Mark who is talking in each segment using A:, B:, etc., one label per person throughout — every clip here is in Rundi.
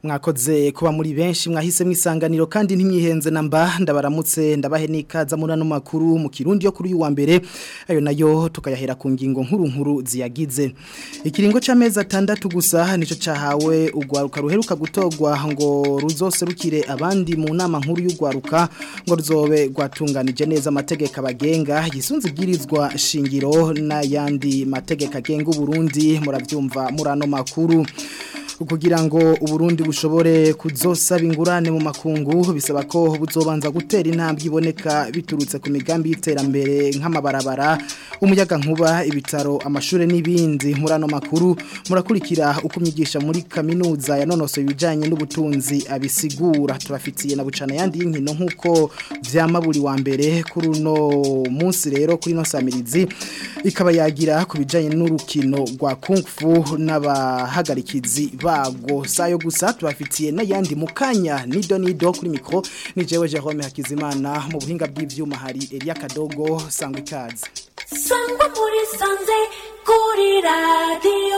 A: mwakoze kuba muri benshi mwahise mwisanganiro kandi ntimyihenze namba ndabaramutse ndabahe nikaza muri ano makuru mu kirundi yo kuri uyu wa mbere ayo nayo tukayahera ku ngingo nkuru nkuru ziyagize ikiringo c'amezi atandatu gusa nico cahawe ugwaruka ruheruka gutogwa ngo ruzoserukire abandi mu nama nkuru y'ugwaruka ngo ruzobe rwatunganije neza amategeko abagenga yisunze ibwirizwa shingiro n'ayandi mategeko agenga Burundi muravyumva muri ano makuru kugira ngo uburundi bushobore kuzosaba ingurane mu makungu bisaba ko buzobanza gutera intambwe iboneka biturutse ku migambi y'iterambere nk'amabarabara umuyaga nkuba ibitaro amashuri n'ibindi muri ano makuru murakurikira uko umyigisha muri kaminuza yanonosoye ibijyanye n'ubutunzi abisigura tubafitiye na bucana yandi y'inkino nk'uko vyama buri wa mbere kuri uno munsi rero kuri ino samirizi ikaba yagira ku bijyanye n'urukino rwa kung fu n'abahagarikizi bago sayo gusa tubafitiye n'ayandi mu kanya nido nido kuri mikro ni jewe Jerome Hakizimana mu buhinga bw'ivyuma hari Elia Kadogo sangwa ikaze
B: sangwa muri sanze kuri radio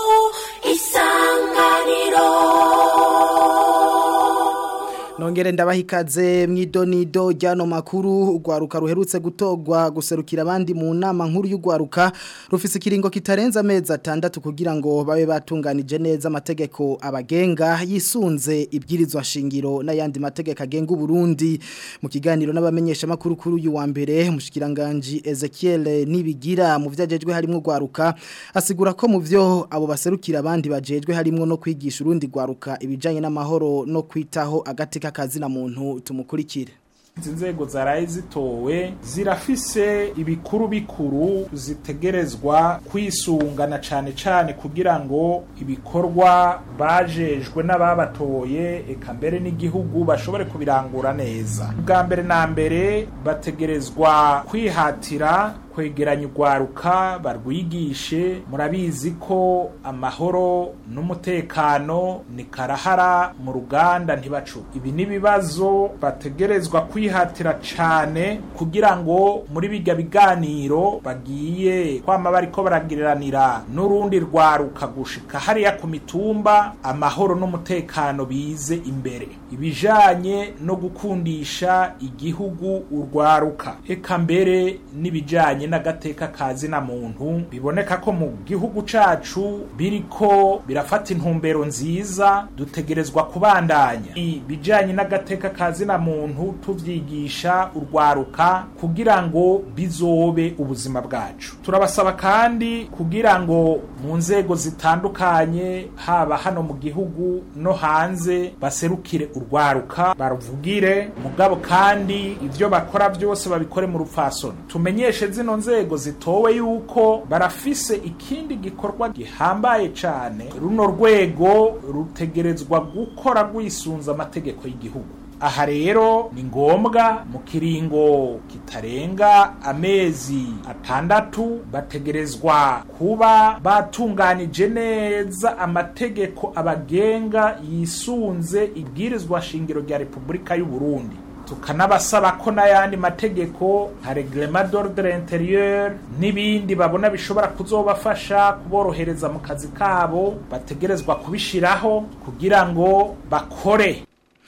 B: isanganiro
A: Nongere ndabaha ikaze mwidonido ryano makuru ugwaruka ruherutse gutogwa guserukira abandi mu nama nkuru y'ugwaruka rufise ikiringo kitarenza amezi atandatu kugira ngo babe batunganije neza amategeko abagenga yisunze ibwirizwa shingiro n'ayandi mategeko agenga Burundi mu kiganiro n'abamenyesha makuru kuri uyu wa mbere mushikiranganje Ezekiel nibigira mu vyajejwe harimo ugwaruka asigura ko mu vyo abo baserukira abandi bajejwe harimo no kwigisha urundi gwaruka ibijanye n'amahoro no kwitaho agateka kazi na muntu tumukurikire
C: izi nzego zaraye zitowe zirafise ibikuru bikuru zitegerezwa kwisungana cane cane kugira ngo ibikorwa bajejwe n'ababatoye eka mbere n'igihugu bashobore kubirangura neza bwa mbere na mbere bategerezwa kwihatira kwegeranya urwaruka barwigishe murabizi ko amahoro n'umutekano ni karahara mu ruganda ntibacu ibi n'ibibazo bategerezwa kwihatira cane kugira ngo muri bijya biganiro bagiye kwama bariko baragiriranira n'urundi rwaruka gushika hariya ku mitumba amahoro n'umutekano bize imbere ibijanye no gukundisha igihugu urwaruka eka mbere n'ibijanye n'agateka kazi na muntu biboneka ko mu gihugu cacu biriko birafata intumbero nziza dutegerezwa kubandanya ibijanye n'agateka kazi na muntu tuvyigisha urwaruka kugira ngo bizobe ubuzima bwacu turabasaba kandi kugira ngo mu nzego zitandukanye haba hano mu gihugu no hanze baserukire urwaruka baruvugire mugabo kandi ivyo bakora byose babikore mu rupfasoni tumenyeshe zino nzego zitowe yuko barafise ikindi gikorwa gihambaye cane runo rwego rutegerezwa gukora rwisunza amategeko y'igihugu aha rero ni ngombwa mu kiringo kitarenga amezi atandatu bategerezwa kuba batunganije neza amategeko abagenga yisunze ibwirizwa shingiro rya repubulika y'u Burundi tukanabasaba ko n'ayandi mategeko nka reglement d'ordre intérieur n'ibindi babona bishobora kuzobafasha kuborohereza mu kazi kabo bategerezwa kubishiraho kugira ngo bakore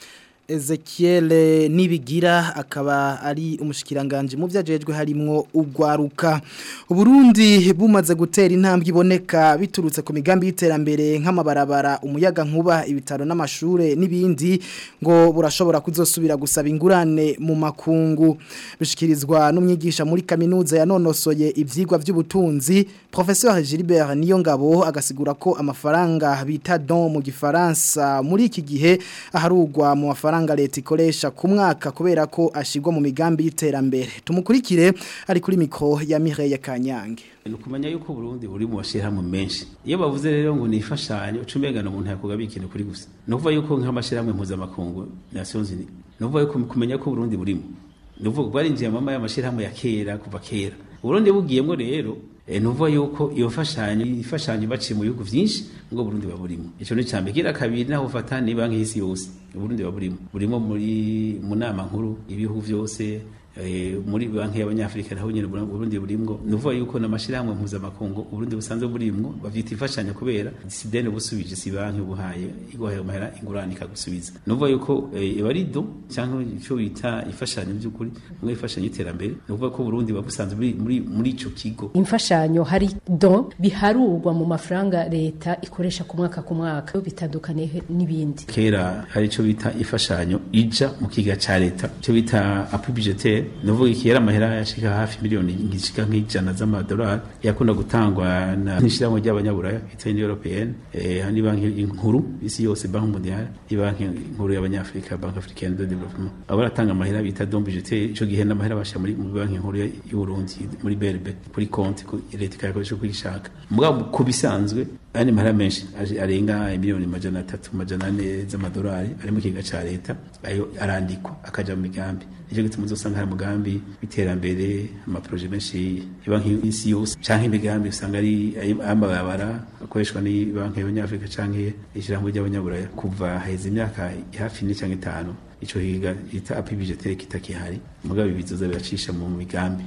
A: Ezekiel nibigira akaba ari umushikiranganje mu vyajejwe harimwo ugwaruka Uburundi bumaze gutera intambwe iboneka biturutse ku migambi y'iterambere nk'amabarabara umuyaga nkuba ibitaro n'amashure n'ibindi ngo burashobora kuzosubira gusaba ingurane mu makungu bishikirizwa n'umwigisha muri kaminuza yanonosoye ivyigwa vy'ubutunzi Professeur Gilbert Niyongabo agasigura ko amafaranga bita don mu gifaransa muri iki gihe aharugwa mu mafaranga leta ikoresha ku mwaka kubera ko ashigwa mu migambi y'iterambere tumukurikire ari kuri mikro ya Mireille Kanyange
D: ni ukumenya yuko Burundi buri mu mashyirahamwe menshi iyo bavuze rero ngo nifashanyo ucumegana umuntu yakugaba ikintu kuri gusa ni ukuvuga yuko nk'amashyirahamwe mpuzamakungu Nations Unies ni ukuvuga yuko kumenya ko Burundi burimo ni ukuvuga ko barinjiye amama y'amashyirahamwe ya kera kuva kera Burundi bugiyemo rero nuvuga yuko iyo mfashanyo ifashanyo baciye mu bihugu byinshi ngo Burundi baburimo ico ni cambe kira kabiri naho ufata ni banki y'isi yose Burundi baburimo burimo muri mu nama nkuru ibihugu byose eh, muri banki y'abanyafrika naho nyene Bura- Burundi burimwo nuvuga yuko n'amashirahamwe mpuzamakungu Burundi busanzwe burimwo bavyita imfashanyo kubera disidene busubije si banki buhaye iguhaye amahera ingurane ikagusubiza nuvuga yuko eh, eba ari do cyangwa ico bita imfashanyo by'ukuri mwe imfashanyo y'iterambere nuvuga ko Burundi babusanzwe buri muri muri ico kigo
E: imfashanyo hari don biharurwa mu mafaranga leta ikoresha ku mwaka ku mwaka bitandukaniye he- n'ibindi
D: kera hari ico bita imfashanyo ija mu kiga ca leta ico bita appui budgetaire nuvuga iki yari amahera yashika hafi miliyoni ngishika nk'ijana z'amadolari yakunda gutangwa na n'ishirahamwe ry'abanyaburaya bita Union Européenne eh hani banki inkuru isi yose banki mondiale ibanki inkuru y'abanyafrika banki africaine de développement abo baratanga amahera bita don budgetaire ico gihe n'amahera basha muri mu banki nkuru y'u Burundi muri BRB kuri konti ku- leta ikayakoresha uko ishaka mugabo ku bisanzwe andi mahera menshi aje- arenga miliyoni majana atatu majana ane z'amadolari ari mu kiga ca leta ayo arandikwa akaja mu migambi nicyo gituma uzosanga hari umugambi w'iterambere amaproje menshi ibanki y'isi yose canke imigambi usanga ari ay- ay'amabarabara akoreshwa ni banki y'abanyafrika canke ishirahamwe ry'abanyaburaya kuva haheze imyaka hafi ine canke itanu ico higa ita api budgetaire kitakihari mugabo ibizoza biracisha mu migambi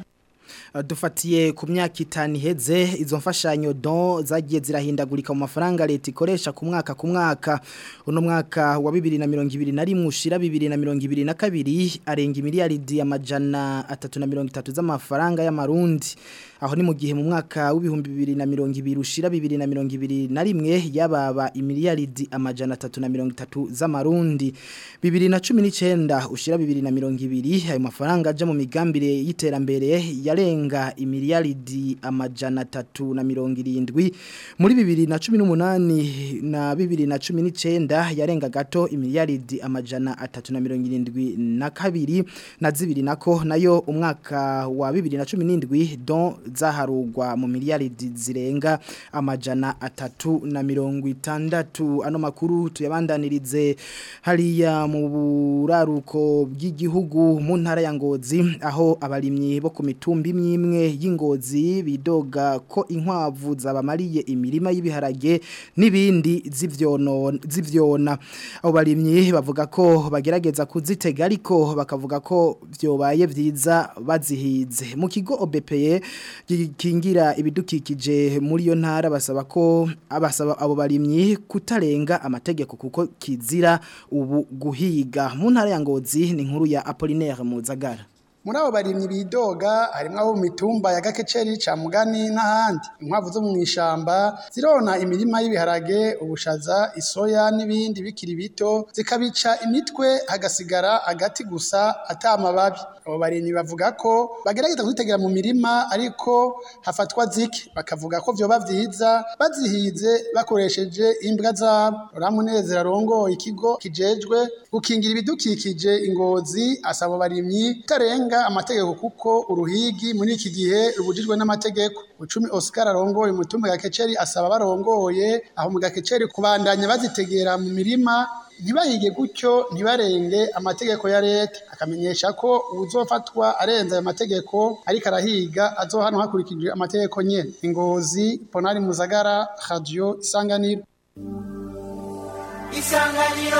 A: dufatiye ku myaka itanu iheze izo mfashanyo don zagiye zirahindagurika mu mafaranga leta ikoresha ku mwaka ku mwaka uno mwaka wa bibiri na mirongo ibiri na rimwe ushira bibiri na mirongo ibiri na kabiri arenga miliyaridi amajana atatu na mirongo itatu z'amafaranga y'amarundi aho ni mu gihe mu mwaka w'ibihumbi bibiri na mirongo ibiri ushira bibiri na mirongo ibiri na rimwe yababa imiliyaridi amajana atatu na mirongo itatu z'amarundi bibiri na cumi n'icenda ushira bibiri na mirongo ibiri ayo mafaranga aja mu migambire y'iterambere yarenga imiliyaridi amajana atatu na mirongo irindwi muri bibiri na cumi n'umunani na bibiri na cumi n'icenda yarenga gato imiliyaridi amajana atatu na mirongo irindwi na kabiri na zibiri nako nayo umwaka wa bibiri na cumi n'indwi don zaharugwa mu miliyaridi zirenga amajana atatu na mirongo itandatu ano makuru tuyabandanirize hariya mu buraruko bw'igihugu mu ntara ya Ngozi aho abarimyi bo ku mitumba imwe y'ingozi bidoga ko inkwavu zabamariye imirima y'ibiharage n'ibindi z'ivyono z'ivyona abo barimyi bavuga ko bagerageza kuzitega ariko bakavuga ko vyobaye vyiza bazihize mu kigo OBPE gikingira ibidukikije muri yo ntara basaba ko abasaba abo barimyi kutarenga amategeko kuko kizira ubu guhiga mu ntara ya Ngozi ni inkuru ya Apollinaire Muzagara
F: muri abo barimyi bidoga harimo abo mu mitumba ya gakeceri ca mugani n'ahandi inkwavu zo mu ishamba zirona imirima y'ibiharage ubushaza isoya n'ibindi bikiri bito zikabica imitwe hagasigara agati gusa ata amababi abo barimyi bavuga ko bagerageza kuzitegera mu mirima ariko hafatwa zike bakavuga ko vyoba vyiza bazihize bakoresheje imbwa zabo ramunezero arongoye ikigo kijejwe gukingira ibidukikije ingozi asaba barimyi kutarenga amategeko kuko uruhigi muri iki gihe rubujijwe n'amategeko ucumi Oscar arongoye umutumba gakeceri asaba barongoye aho mu gakeceri kubandanya bazitegera mu mirima ntibahige gutyo ntibarenge amategeko ya leta akamenyesha ko uzofatwa arenza ayo mategeko ariko arahiga azohanwa hakurikijwe amategeko nyene ingozi ponari muzagara radio isanganiro
B: isanganiro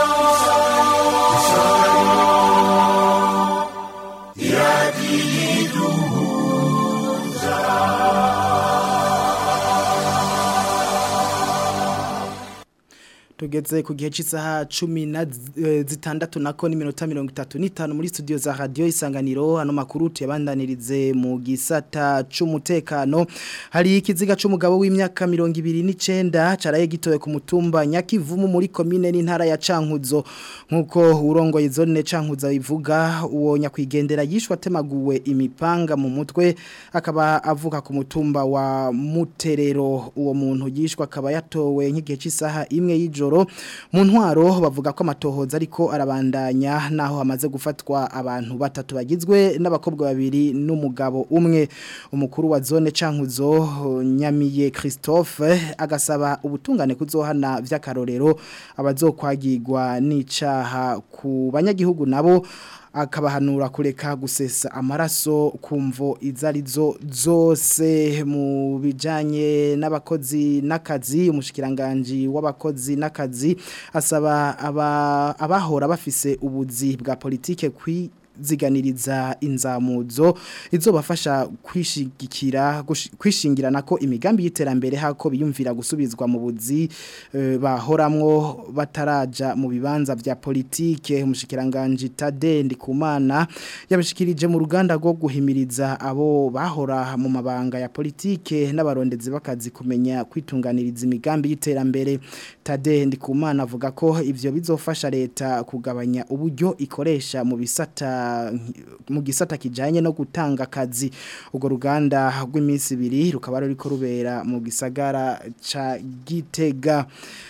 A: tugeze ku gihe cy'isaha cumi na eh, zitandatu nako n'iminota mirongo itatu n'itanu muri studio za radio isanganiro hano makuru tuyabandanirize mu gisata c'umutekano hari ikiziga c'umugabo w'imyaka mirongo ibiri n'icenda caraye gitoye ku mutumba nyakivumu muri komine n'intara ya cankuzo nk'uko urongoye zone cankuzo bivuga uwo nyakwigendera yishwe atemaguwe imipanga mu mutwe akaba avuka ku mutumba wa muterero uwo muntu yishwe akaba yatowe nk'igihe cy'isaha imwe y'ijoro mu ntwaro bavuga ko amatohoza ariko arabandanya naho hamaze gufatwa abantu batatu bagizwe n'abakobwa babiri n'umugabo umwe umukuru wa zone cankuzo nyamiye Christophe agasaba ubutungane kuzohana vy'akarorero abazokwagirwa n'icaha ku banyagihugu nabo akabahanura kureka gusesa amaraso kumvo izarizo zose mu bijanye n'abakozi n'akazi umushikiranganje w'abakozi n'akazi asaba aba, abahora bafise ubuzi bwa politike kwi kwiziganiriza inzamuzo izobafasha kwishigikira gushi- kwishingirana ko imigambi y'iterambere hako biyumvira gusubizwa mu buzi eh, bahoramwo bataraja mu bibanza vya politike umushikiranganje Tade Ndikumana yabishikirije mu ruganda rwo guhimiriza abo bahora mu mabanga ya politike n'abarondezi bakazi kumenya kwitunganiriza imigambi y'iterambere Tade Ndikumana avuga ko ivyo bizofasha leta kugabanya uburyo ikoresha mu bisata mu gisata kijanye no gutanga akazi ubwo ruganda rw'iminsi ibiri rukaba ruriko rubera mu gisagara ca Gitega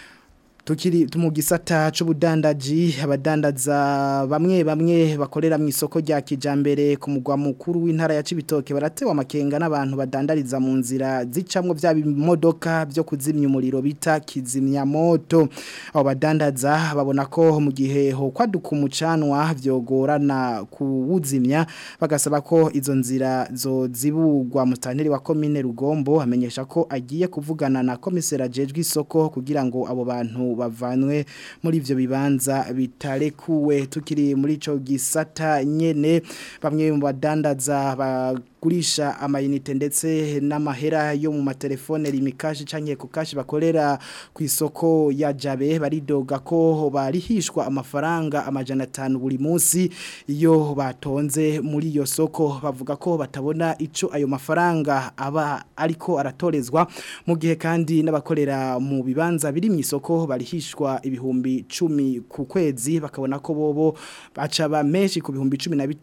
A: Tukiri mu gisata c'ubudandaji abadandaza bamwe bamwe bakorera mu isoko rya kijambere ku mugwa mukuru w'intara ya Cibitoke baratewe amakenga n'abantu badandariza mu nzira zicamwo vya bimodoka byo kuzimya umuriro bita kizimya moto abo badandaza babona ko mu gihe ho kwaduka umucanwa vyogorana kuwuzimya bagasaba ko izo nzira zo zibugwa mutanteri wa commune Rugombo amenyesha ko agiye kuvugana na komisera jejwe isoko kugira ngo abo bantu bavanwe muri ivyo bibanza bitarekuwe tukiri muri ico gisata nyene bamwe mu badandaza bagurisha amayinite ndetse n'amahera yo mu matelefone rimikashi canke ku kashi bakorera ku isoko ya Jabe baridoga ko barihishwa amafaranga amajana 5 buri munsi iyo batonze muri iyo soko bavuga ko batabona ico ayo mafaranga aba ariko aratorezwa mu gihe kandi n'abakorera mu bibanza biri mu isoko barihishwa ibihumbi 10 ku kwezi bakabona ko bobo baca ba menshi ku bihumbi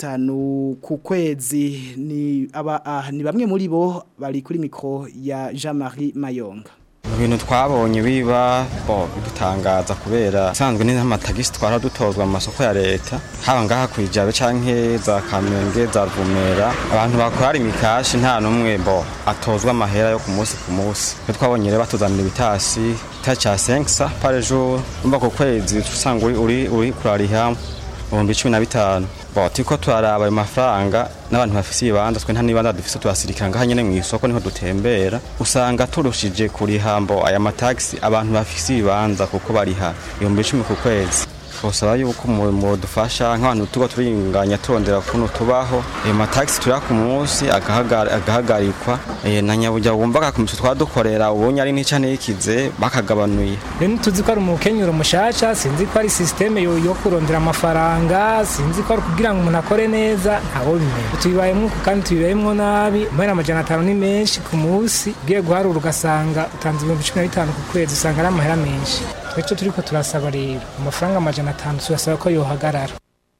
A: 15 ku kwezi ni aba ah, ni bamwe muri bo bari kuri mikro ya Jean-Marie Mayonga
G: ibintu twabonye biba bo bidutangaza kubera sanzwe ni amatagisi twara dutozwa mu masoko ya leta haba ngaha kwijabe canke za kamenge za ruvumera abantu bakora imikashi nta numwe bo atozwa amahera yo ku munsi ku munsi twe twabonye rero batuzanira ibitasi ta ca 5 par jour umva ku kwezi usanga uri uri, uri kurariha ibihumbi cumi na bitanu bo turiko turaraba ayo mafaranga n'abantu bafise ibibanza twe nta nibanza dufise turasirikira ngaha nyene mw'isoko niho dutembera usanga turushije kuriha mbo aya matagisi abantu bafise ibibanza kuko bariha ibihumbi icumi ku kwezi twosaba yuko mudufasha nk'abantu tuba turinganya turondera ukuntu tubaho ayo matagisi turiha ku munsi agahagar- agahagarikwa eh, na nyaburya wumva ku mico twadukorera ubonye ari nica nikize bakagabanuye
H: rero tuzi ko ari umukenyero mushasha sinzi ko ari sisiteme yo yo kurondera amafaranga sinzi ko ari kugira ngo umuntu akore neza ntaho bimenya tubibayemo uko kandi tubibayemo nabi mbere amajana atanu ni menshi ku munsi ugiye guharura ugasanga utanze ibihumbi cumi na bitanu ku kwezi usanga ari amahera menshi twece turiko turasaba rero amafaranga amajana atanu turasaba ko yohagarara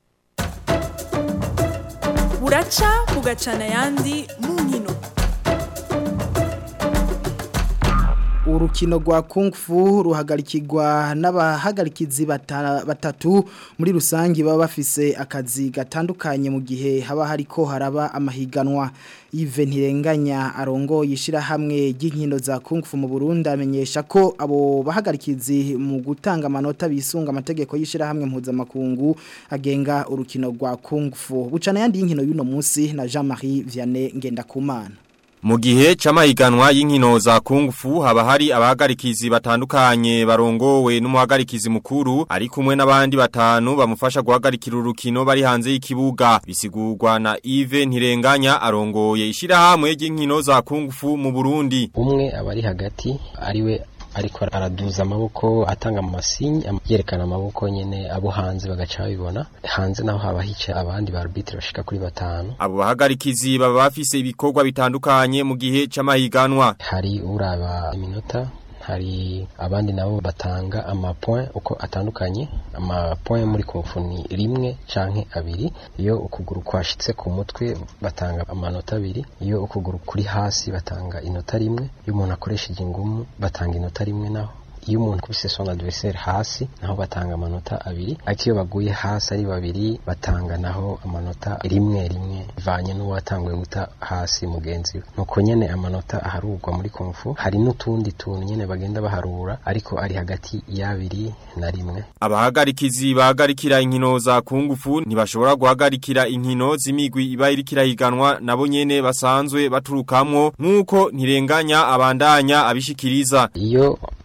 I: buraca bugacana ayandi mu nkino
A: urukino rwa kung fu ruhagarikirwa n'abahagarikizi bata- batatu muri rusange baba bafise akazi gatandukanye mu gihe haba hariko haraba amahiganwa Yves Ntirenganya arongoye ishirahamwe ry'inkino za kung fu mu Burundi amenyesha ko abo bahagarikizi mu gutanga amanota bisunga amategeko y'ishirahamwe mpuzamakungu agenga urukino rwa kung fu bucana yandi y'inkino y'uno munsi na Jean-Marie Vianney Ngendakumana
J: Mu gihe c'amahiganwa y'inkino za Kung Fu haba hari abahagarikizi batandukanye barongowe n'umuhagarikizi mukuru ari kumwe n'abandi batanu bamufasha guhagarikira urukino bari hanze y'ikibuga bisigurwa na Yves Ntirenganya arongoye ishirahamwe ry'inkino za Kung Fu mu Burundi
K: umwe aba ari hagati ariwe ariko araduza amaboko atanga amasinyi am- yerekana amaboko nyene abo hanze bagaca babibona hanze naho haba hica abandi ba arbitre bashika kuri batanu
J: abo bahagarikizi baba bafise ibikorwa bitandukanye mu gihe c'amahiganwa
K: hari uraba iminota hari abandi nabo batanga amapoint uko atandukanye amapoint muri kumfu ni rimwe canke abiri iyo ukuguru kwashitse ku mutwe batanga amanota abiri iyo ukuguru kuri hasi batanga inota rimwe iyo umuntu akoresheje ingumu batanga inota rimwe naho iyo umuntu kubise son adversaire hasi naho batanga amanota abiri ariko iyo baguye hasi ari babiri batanga naho amanota rimwe rimwe bivanye n'uwatanguye guta hasi mugenzi we nuko nyene amanota aharurwa muri kumfu hari n'utundi tuntu nyene bagenda baharura ariko ari hagati y'abiri na rimwe
J: Abahagarikizi bahagarikira inkino za kungufu ntibashobora guhagarikira inkino z'imigwi iba iriko irahiganwa nabo nyene basanzwe baturukamwo nk'uko ntirenganya abandanya abishikiriza
K: iyo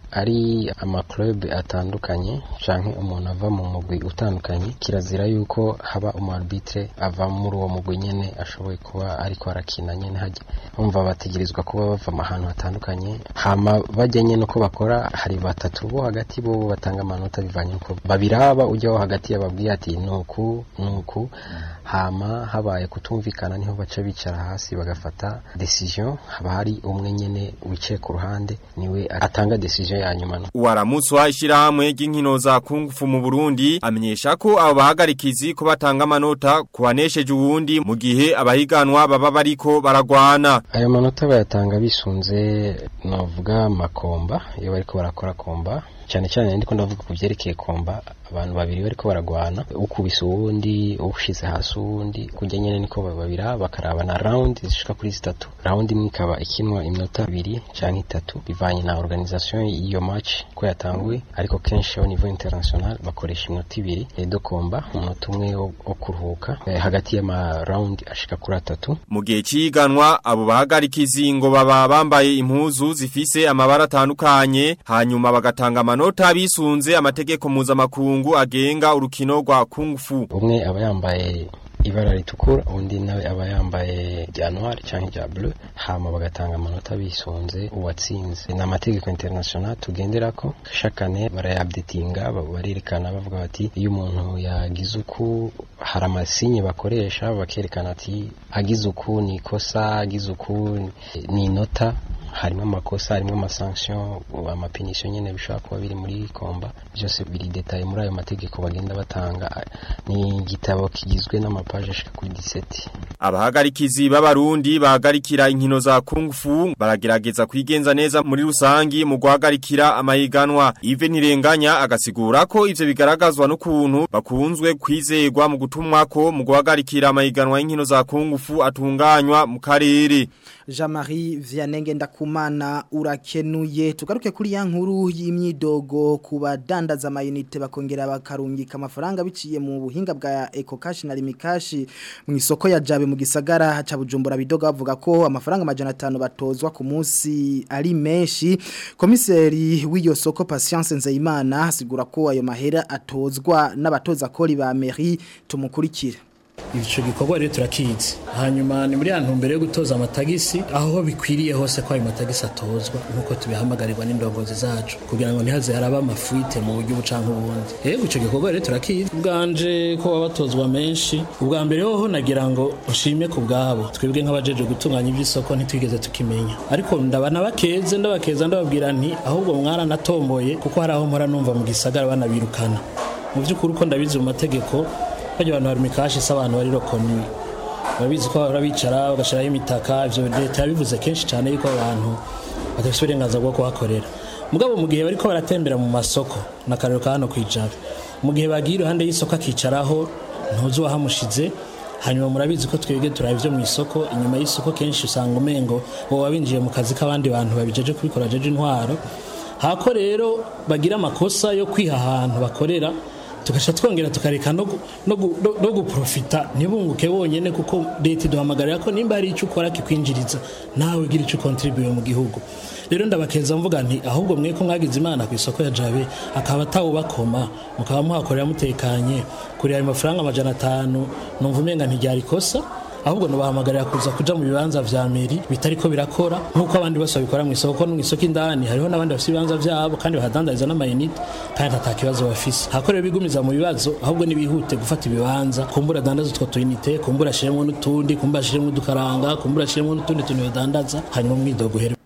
K: ari amaklube atandukanye canke umuntu ava mu mugwi utandukanye kirazira yuko haba umu arbitre ava muri uwo mugwi nyene ashoboye kuba ariko arakina nyene hajya umva bategerezwa kuba bava ahantu hatandukanye hama bajya nyene uko bakora hari batatu bo hagati bo batanga amanota bivanye uko babiraba ujya wo hagati yababwiye ati nuku nuku hama habaye kutumvikana niho baca bicara hasi bagafata decision haba hari umwe nyene wicaye ku ruhande niwe atanga decision ya nyuma no
J: Uwaramutswa ishirahamwe ry'inkino za kungufu mu Burundi amenyesha ko abo bahagarikizi ko batanga amanota ku banesheje uwundi mu gihe abahiganwa baba bariko baragwana.
K: ayo manota bayatanga bisunze novuga makomba iyo bariko barakora komba cyane cyane ndiko ndavuga ku byerekeye komba abantu babiri bariko baragwana ukubise uwundi ushize hasi uwundi kujya nyene niko babira bakaraba na round zishika kuri zitatu round imwe ikaba ikinwa iminota ibiri canke itatu bivanye na organisation y'iyo match ko yatanguye ariko kenshi au niveau international bakoresha iminota ibiri edo komba umunota umwe wo wo kuruhuka eh, hagati y'ama round ashika kuri atatu
J: Mu gihe ciganwa abo bahagarikizi ngo baba bambaye impuzu zifise amabara atandukanye hanyuma bagatanga amanota bisunze amategeko mpuzamakungu agenga urukino rwa kung fu.
K: umwe aba yambaye ibara ritukura undi nawe aba yambaye rya noir cyangwa rya bleu hama bagatanga amanota bisunze uwatsinze ni amategeko international tugenderako shakane barayabdetinga barerekana bavuga bati iyo umuntu yagize uku hari amasinye bakoresha bakerekana ati agize uku ni ikosa agize uku ni inota harimo amakosa harimo amasanction amapinisho nyene bishobora kuba biri muri komba byose biri detaye muri ayo mategeko bagenda batanga ni igitabo kigizwe n'amapaje ashika kuri 17
J: Abahagarikizi b'abarundi bahagarikira inkino za kung fu baragerageza kwigenza neza muri rusangi mu guhagarikira amahiganwa. Ive ntirenganya agasigura ko ivyo bigaragazwa n'ukuntu bakunzwe kwizegwa mu gutumwako mu guhagarikira amahiganwa y'inkino za kung fu atunganywa mu karere.
A: Jean-Marie Vianenge ndakumana urakenuye tugaruke kuri ya nkuru y'imyidogo ku badandaza amayinite bakongera bakarungika amafaranga biciye mu buhinga bwa Ecocash na Limikash mu isoko ya Jabe mu gisagara ca Bujumbura bidoga bavuga ko amafaranga amajana 5 batozwa ku munsi ari menshi komiseri w'iyo soko Patience Nzeyimana asigura ko ayo mahera atozwa n'abatoza kori ba mairie tumukurikira
L: icyo gikorwa rero turakizi hanyuma ni muri ya ntumbero yo gutoza amatagisi aho bikwiriye hose ko ayo matagisi atozwa nk'uko tubihamagarirwa n'indongozi zacu kugira ngo ntihaze haraba amafuite mu buryo bucanka ubundi yego icyo gikorwa rero turakizi ubwanje ko baba batozwa menshi ubwa mbere hoho nagira ngo nshime ku bwabo twebwe nk'abajeje gutunganya iby'isoko ntitwigeze tukimenya ariko ndabana bakeze ndabakeza ndababwira nti ahubwo mwaranatomboye kuko hari aho mpora numva mu gisagara banabirukana mu by'ukuri uko ndabizi mu mategeko bajya abantu bari mikashi se abantu bari rokoni babizi ko bahora bicara bagashiraho imitaka ivyo leta yabivuze kenshi cyane yuko abantu badafite uburenganzira bwo kuhakorera mugabo mu gihe bariko baratembera mu masoko n'akarero ka hano kwijabe mu gihe bagiye iruhande y'isoko akicaraho ntuzi uwahamushize hanyuma murabizi ko twebwe turaba ivyo mu isoko inyuma y'isoko kenshi usanga umengo boba binjiye mu kazi k'abandi bantu babijeje kubikora jeje intwaro hako rero bagira amakosa yo kwiha ahantu bakorera tugasha twongera tukareka no gu- no gu- no- no guprofita ntibunguke bonyene kuko leta iduhamagarira ko nimba hari icyo ukora kikwinjiriza nawe ugira icyo contribute mu gihugu rero ndabakeza mvuga nti ahubwo mwe ko mwagize imana ku isoko ya jabe akaba atawubakoma mukaba muhakorera mutekanye kuri ayo mafaranga amajana atanu numva umenga ntiryari ikosa ahubwo nubahamagarira kuza kuja mu bibanza vya meri bitariko birakora nk'uko abandi bose babikora mu isoko no mu isoko indani hariho n'abandi bafite ibibanza vyabo kandi bahadandariza n'amayinite kandi ata kibazo bafise hakorewe bigumiza mu bibazo ahubwo nibihute gufata ibibanza kumbura adandaza utwo tuyinite kumbura ashiremwo n'utundi kumbura ashiremwo udukaranga kumbura ashiremwo n'utundi tuntu badandaza hanyuma umwidogo uhere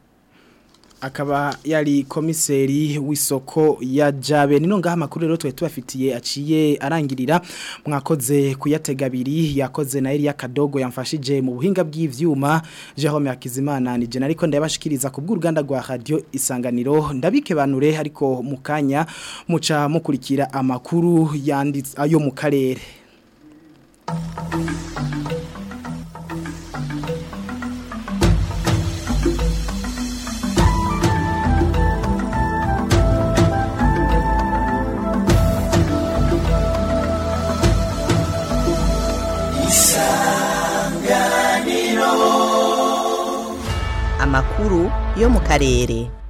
A: akaba yari komiseri w'isoko ya Jabe nino ngaha makuru rero twe tubafitiye aciye arangirira mwakoze kuyatega abiri yakoze na Elia Kadogo yamfashije mu buhinga bw'ivyuma Jerome Hakizimana ni jena ariko ndabashikiriza ku bw'uruganda rwa radio isanganiro ndabike banure ariko mukanya muca mukurikira amakuru yanditse ayo mu karere
M: amakuru yo mu karere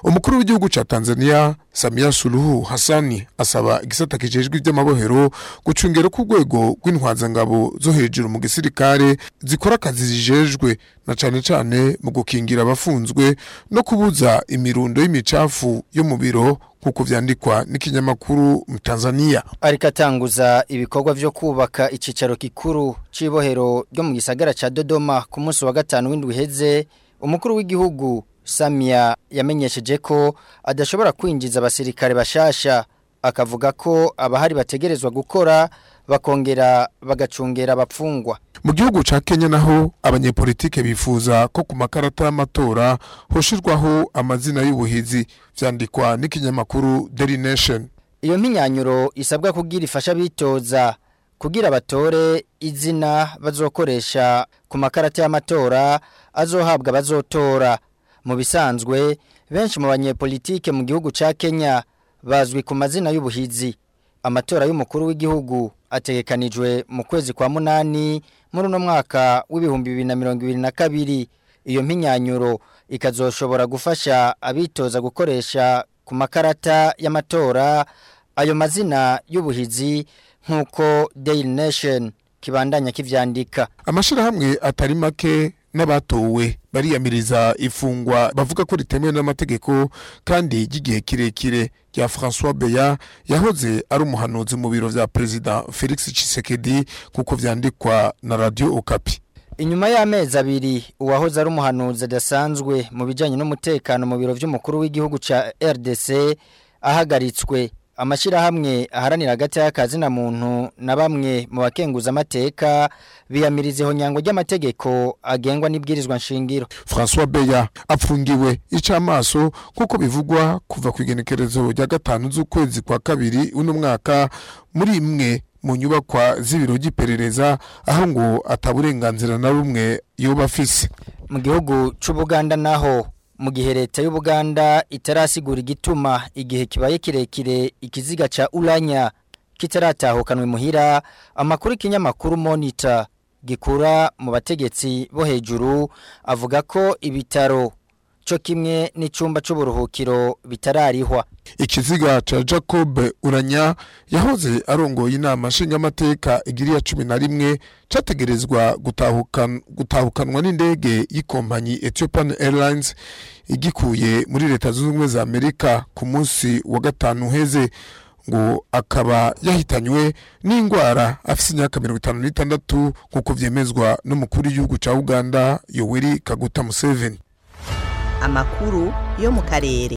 M: umukuru w'igihugu ca Tanzania Samia Suluhu Hassani asaba igisata kijejwe iby'amabohero gucungera ku rwego rw'intwazangabo zo hejuru mu gisirikare zikora akazi zijejwe na cane cane mu gukingira abafunzwe no kubuza imirundo y'imicafu yo mu biro nk'uko vyandikwa n'ikinyamakuru mu Tanzania
N: ariko atanguza ibikorwa vyo kubaka icicaro gikuru c'ibohero ryo mu gisagara ca Dodoma ku munsi wa gatanu w'indwi heze umukuru w'igihugu Samia yamenyesheje ko adashobora kwinjiza abasirikare bashasha akavuga ko abahari bategerezwa gukora bakongera bagacungera abapfungwa
M: mu gihugu ca Kenya naho abanyepolitike bifuza ko ku makarata y'amatora hoshirwaho amazina y'ubuhizi vyandikwa n'ikinyamakuru Daily Nation
N: iyo mpinyanyuro isabwa kugira ifasha bitoza kugira batore izina bazokoresha ku makarata y'amatora azohabwa bazotora mu bisanzwe benshi mu banyepolitike mu gihugu ca Kenya bazwi ku mazina y'ubuhizi amatora y'umukuru w'igihugu ategekanijwe mu kwezi kwa munani muri uno mwaka w'ibihumbi bibiri na mirongo ibiri na kabiri iyo mpinyanyuro ikazoshobora gufasha abitoza gukoresha ku makarata y'amatora ayo mazina y'ubuhizi nk'uko Daily Nation kibandanya kivyandika
M: amashirahamwe atari make n'abatowe bariyamiriza ifungwa bavuga ko ritemewe n'amategeko kandi ry'igihe kirekire rya François Beya yahoze ari umuhanuzi mu biro vya President Felix Tshisekedi kuko vyandikwa na Radio Okapi
N: Inyuma y'amezi abiri uwahoze ari umuhanuzi adasanzwe mu bijanye n'umutekano mu biro vy'umukuru w'igihugu ca RDC ahagaritswe amashirahamwe aharanira hagati y'akazi na muntu na bamwe mu bakenguza amateka biyamirizeho nyango ry'amategeko agengwa n'ibwirizwa nshingiro
M: François Beya apfungiwe icamaso kuko bivugwa kuva ku igenekerezo rya gatanu z'ukwezi kwa kabiri uno mwaka muri imwe mu nyubakwa z'ibiro by'iperereza aho ngo ataburenganzira na rumwe yoba afise
N: mu gihugu c'Ubuganda naho mu gihe leta y'Ubuganda itarasigura igituma igihe kibaye kirekire ikiziga ca Uranya kitaratahukanwe muhira amakuru ikinyamakuru Monitor gikura mu bategetsi bo hejuru avuga ko ibitaro cyo kimwe n'icumba c'uburuhukiro bitararihwa
M: ikiziga ca Jacob Uranya yahoze arongoye inama nshingamateka igiriya cumi na rimwe categerezwa gutahukan, gutahukanwa n'indege y'ikompanyi Ethiopian Airlines igikuye muri leta zunze ubumwe za Amerika ku munsi wa gatanu heze ngo akaba yahitanywe n'indwara afise imyaka mirongo itanu n'itandatu nk'uko vyemezwa n'umukuru w'igihugu ca Uganda Yoweri Kaguta Museveni
O: amakuru yo mu karere